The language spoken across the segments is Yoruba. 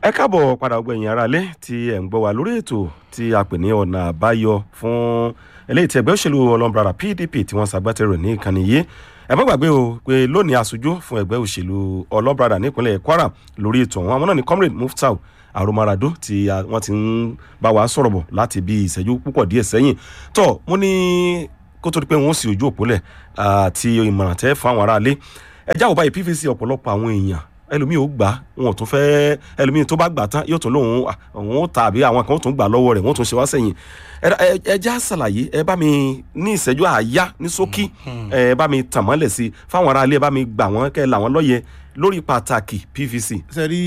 ẹ káàbọ̀ padà ọgbẹ̀yìn aráalé tí ẹ̀ ń gbọ́ wa lórí ètò tí a pè ní ọ̀nà àbáyọ fún eléyìí tí ẹgbẹ́ òṣèlú ọlọ́mbrara pdp tí wọ́n ṣàgbátẹrù ní ìkànnì yìí ẹ má gbàgbé o pé lónìí aṣojú fún ẹgbẹ́ òṣèlú ọlọ́mbrara nípínlẹ̀ kwara lórí ètò ọ̀hún àwọn náà ni comrade muftau aromarado tí wọ́n ti ń bá wa sọ̀rọ̀ bọ̀ láti bí ìṣẹ́jú púpọ̀ díẹ̀ sẹ́yìn tó mo ní kó tó di pé wọ́n sì ojú òpólẹ̀ àti ìmọ̀ràn tẹ́ fún àwọn aráalé ẹ jáwọ́ báyìí pvc ọ̀pọ̀lọpọ̀ àwọn èèyàn ẹlòmíì ò gbà wọn ò tún fẹ́ ẹlòmíì tó bá gbà tán yóò tún lóun òun ó ta àbí àwọn kan ó tún gbà lọ́wọ́ rẹ̀ wọ́n tún ṣe wá sẹ́yìn ẹ já ṣàlàyé ẹ bá mi ní ìṣẹ́jú àáyá ní ṣókí ẹ bá mi tàn mọ́lẹ̀ sí i fáwọn aráalé ẹ bá mi gbà wọ́n kẹ́ làwọn lọ́yẹ lórí pàtàkì pvc. sẹ́rí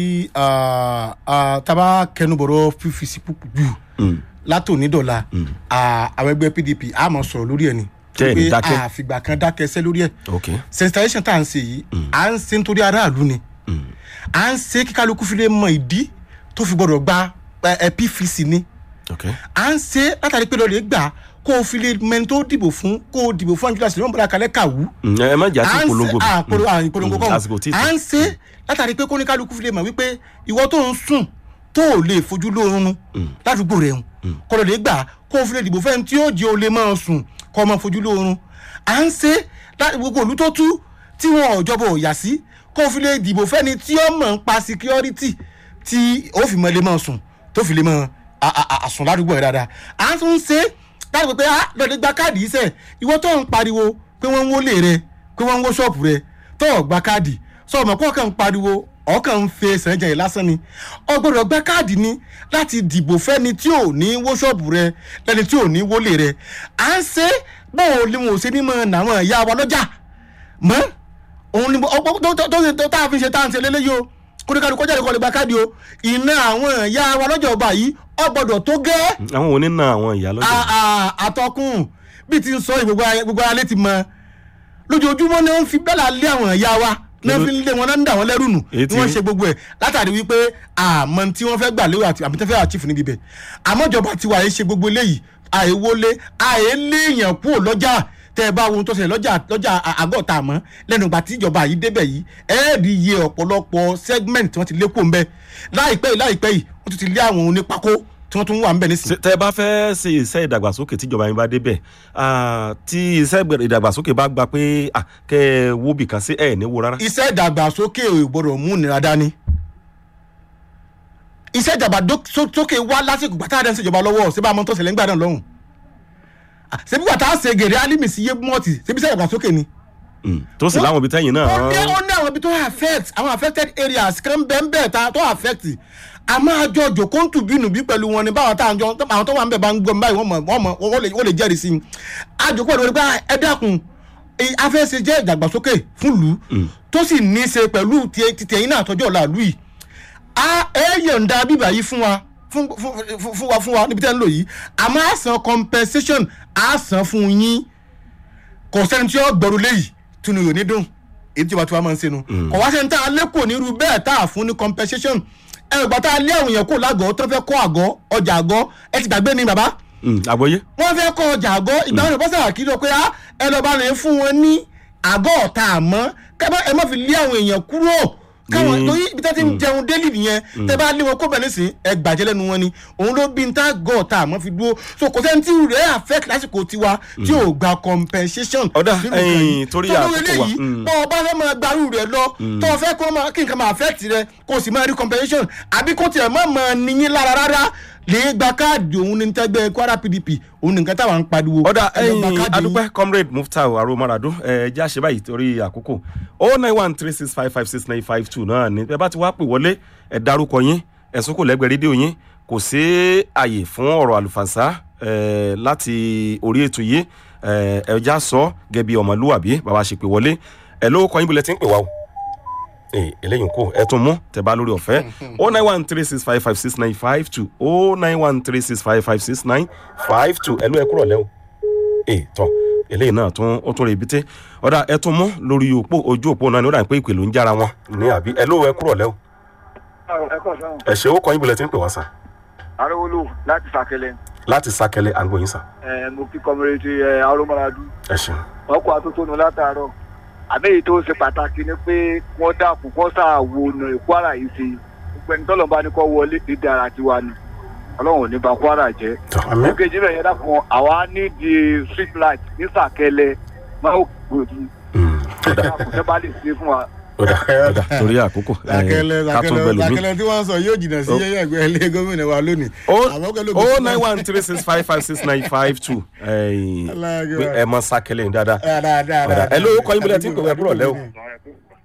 taba kẹnubọ̀rọ̀ pvc jù látònídọ̀la àwọn ẹgbẹ́ pdp a máa sọ̀rọ̀ lórí ẹ̀ ni Tẹ́ ẹ̀ ní dákẹ́. àfìgbà kan dákẹ́ sẹ́ lórí ẹ̀ ok sensitization tá à ń ṣe yìí à ń ṣe nítorí aráàlú ni à ń ṣe kí kálukú fi lè mọ ìdí tó fi gbọdọ̀ gba ẹ, ẹ, pvc ni ok à ń ṣe látàrí pé lọ́ọ́ lè gbà kó o fi lè mẹni tó dìbò fún kó o dìbò fún angela sinimá bọ́lá kalẹ́ kàwú Mm, ẹ má jà sí à ń ìpolongo ṣe- à, polo- à, ìpolongo Mm, kọ́ lásìkò tí ì tó. à ń ṣe látàrí pé kóníkálukú fi lè mọ̀ wípé ìwọ tó ń sùn tó ò lè fojú lóorun ládùúgbò rẹ̀ ń kọ́ lọ́ọ́ lè gbà kó o fi lè dìbò fẹ́ni tí yóò jẹ́ o lè máa sùn kọ́ ọ máa fojú lóorun à ń ṣe láti gbogbo òlú tó tú tí wọn ò jọba ò yà sí kó o fi lè dìbò fẹ́ni tí ó mọ̀ ń pa security tí ó fi mọ̀ lè máa sùn tó fi lè máa a- a- a- àsùn ládùúgbò rẹ̀ dáadáa à ń tún ṣe láti pé pé ah lọ́ọ́ lè gba káàdì yìí sẹ̀ ìwọ tó ń pariwo pé wọ́n ń wọlé rẹ pé wọ́n ń wó ṣọ́ọ̀bù rẹ tó ò gba káàdì sọ ọmọ kó kàn ń pariwo ọkàn ń fe sẹ́jẹ̀ yìí lásán ni ọ gbọ́dọ̀ gba káàdì ni láti dìbò fẹ́ni tí ò ní wó ṣọ́ọ̀bù rẹ lẹ́ni tí ò ní wọlé rẹ à ń ṣe báwo ni wọn ò ṣe ní mọ àwọn ìyá wa lọ́jà mọ́ òun ni ọgbọ́n tó tó tó tó tá a fi ṣe tá à ń ṣe lélẹ́yìí o kóníkàlù kọjá lè kọ́ lè gba káàdì o iná àwọn ìyá wa lọ́jà ọba yìí ọ gbọ́dọ̀ tó gẹ́ àwọn òní na àwọn ìyá lọ́jọ́ a- a- àtọkùn bí ti ń sọ yìí, gbogbo ayé- gbogbo alẹ́ ti mọ lójoojúmọ́ ni wọ́n fi bẹ́là lé àwọn ìyá wa ní wọ́n fi ń lé wọn náà ń dà wọ́n lẹ́rù nù Èyí ni tí- wọ́n ṣe gbogbo ẹ̀ látàrí wípé àmọ́ tí wọ́n fẹ́ gbà lérò àti àbí tí wọ́n fẹ́ àchífù níbi bẹ̀ àmọ́ ìjọba tiwa yìí ṣe gbogbo eléyìí àìwọlé àìléèyàn kúrò lọ́jà tẹ́ ẹ bá wo ohun tó ṣẹlẹ̀ lọ́jà lọ́jà à- àgọ́ ta mọ́ lẹ́nu ìgbà tí ìjọba yìí débẹ̀ yìí ẹ̀ẹ́dì iye ọ̀pọ̀lọpọ̀ segment tí wọ́n ti lé kó ń bẹ́ láìpẹ́ yìí láìpẹ́ yìí wọ́n tún ti lé àwọn onípákó tí wọ́n tún wà ń bẹ̀ nísìnyí. Ṣé- tẹ́ ẹ bá fẹ́ ṣe iṣẹ́ ìdàgbàsókè tíjọba yín bá débẹ̀ ah, tí iṣẹ́ ìdàgbàsókè bá gba pé ah, kẹ́ ẹ wó bìkan sí ẹ̀ ní wo rárá. iṣẹ́ ìdàgbàsókè ò gbọ́dọ̀ mú ìnira dání iṣẹ́ ìdàgbàsókè wá lásìkò gbàtà àdé ṣèjọba lọ́wọ́ ṣé bá a mọ tó ṣẹlẹ̀ ń gbà náà lọ́hùn ṣebí gbàtà ṣe gèrè alimi sí yé mọ́ọ̀tì ṣebí iṣẹ́ ìdàgbàsókè ni. Mm, tó sì láwọn ibi tẹ́yìn náà. ó ní ó ní àwọn ibi tó affect àwọn affected areas kan bẹ́ẹ̀ bẹ́ẹ̀ ta tó affect a máa jọ jòkó ń tù bínú bí pẹ̀lú wọn ni báwọn táwọn jọ àwọn tó wà ń bẹ̀ bá ń gbọ́ báyìí wọ́n mọ̀ wọ́n mọ̀ wọ́n lè wọ́n lè jẹ́rìí sí i àjòkó pẹ̀lú wọn ni pé ẹ dákun eh, afẹ́ṣe jẹ́ ìdàgbàsókè fún ìlú tó sì ní í ṣe pẹ̀lú ti- ti tẹ̀yìn náà tọ́jú ọ̀la ìlú yìí a ẹ yọ̀ǹda bíbà yìí fún wa fún fún fún- fún wa fún wa níbi tẹ́ ń lò yìí àmọ́ a san compensation a san fún yín kò sẹ́ni tí ó gbọ́rú léyìí tunu yóò ní dùn èyí tí wàá tí wàá máa ń senu kò wá sẹ́ni tá a lé kò ní irú bẹ́ẹ̀ tá a fún ní compensation ẹ gbà tá a lé àwọn èèyàn kò lágọ̀ọ́ tó fẹ́ kọ́ àgọ́ ọjà àgọ́ ẹ ti gbàgbé ni bàbá Mm, àgbọ́yé. wọ́n fẹ́ kọ́ ọjà àgọ́ ìgbà wọn bọ́sà kí ló pé á ẹ lọ bá lè fún wọn ní àgọ́ ọ̀tá àmọ́ kẹ́bọ́ ẹ má fi lé àwọn èèyàn kúrò káwọn Ní- torí ibi tẹ́ ti ń jẹun délì nìyẹn tẹ́ bá lé wọn kó bẹ̀rẹ̀ sí ẹ gbàjẹ́ lẹ́nu wọn ni òun ló bí n tá gọ́ ọ̀tá àmọ́ fi dúró so kò sẹ́ni tí rẹ̀ affect lásìkò tiwa tí ò gba compensation. Ọ̀dà, nínú nǹkan ẹ̀yìn, yìí. torí So, lórí àkókò wa, eléyìí, mm. bọ́ ọ bá fẹ́ máa gbarú rẹ̀ lọ tó o fẹ́ kó máa kí nǹkan máa affect rẹ kó o sì máa rí compensation àbí kó tiẹ̀ má máa níyín lára rárá lè gba káàdì òun ní tẹ́gbẹ́ kwara pdp òun nìkan táwọn ń pariwo. ọ̀dà ẹ lọ gba ẹ̀yìn káàdì yín. adúpẹ́ comrade muftau aromarado ẹ̀ já ṣe báyìí torí àkókò o nine one three six five five six nine five two náà ni ẹ bá ti wá pè wọlé ẹ dárúkọ yín ẹ̀sùn kò lẹ́gbẹ̀ẹ́ rédíò yín kò sí àyè fún ọ̀rọ̀ àlùfànṣá ẹ̀ láti orí ètò yìí ẹ̀ ẹ̀ já sọ gẹ́gẹ́ bí ọmọlúwàbí bàbá ṣe pè wọlé ẹ̀ ló kọ́ yín bulẹ̀ tí ń pè wá o ee eléyìí kò ẹ tún mú tẹ bá lórí ọ̀fẹ́ o nine one three six five five six nine five two o nine one three six five five six nine five two ẹ ló ẹ kúrọ̀ lẹ́wọ̀ ee tọ eléyìí náà tún ó tún rè bíté ọ̀dà ẹ tún mú lórí òpó ojú òpó náà ní ó dà pé ìpè ló ń jára wọn ní àbí ẹ ló ẹ kúrọ̀ lẹ́wọ̀ ẹ kọ sọrun ẹ ṣe ó kọ́ yín bulẹ̀ tí ń pè wá sàn arówólò láti sàkẹlẹ láti sákẹ́lẹ́ à ń gbóyin sàn ẹ mo kí kọmọrẹtì ẹ arúmọládú ẹ ṣeun ọkọ atótónu látàárọ àmì èyí tó ṣe pàtàkì ni pé wọn dàpọ̀ wọn ṣàwo ọ̀nà ìkwara yìí ṣe gbogbo ẹni tọ́lọ̀ bá ní kọ́ wọlé dídí ara tiwa ni ọlọ́run ò ní ba kwara jẹ́. àmín èkejì rẹ̀ yẹn dákun àwa ní di street light ní sàkẹlẹ máa ń gbòdì àkùnṣe bá lè ṣe fún wa. ọ̀dà ọ̀dà torí àkókò ẹ̀, làkẹlẹ ká tún bẹ làkẹlẹ lómi. làkẹlẹ tí wọn sọ yóò jìnnà sí yẹyẹ ẹgbẹ ilé gómìnà wa lónìí. Àmọ́ pẹ̀lú o nine one three six five five six nine five two Aláàgẹ̀ wa. ẹ mọ sákẹlẹ yín dáadáa dáadáa ọ̀dà ẹ lówó kọ́ yín bọ́lẹ̀ tí ń pè wẹ́ búrọ̀ lẹ́wọ̀.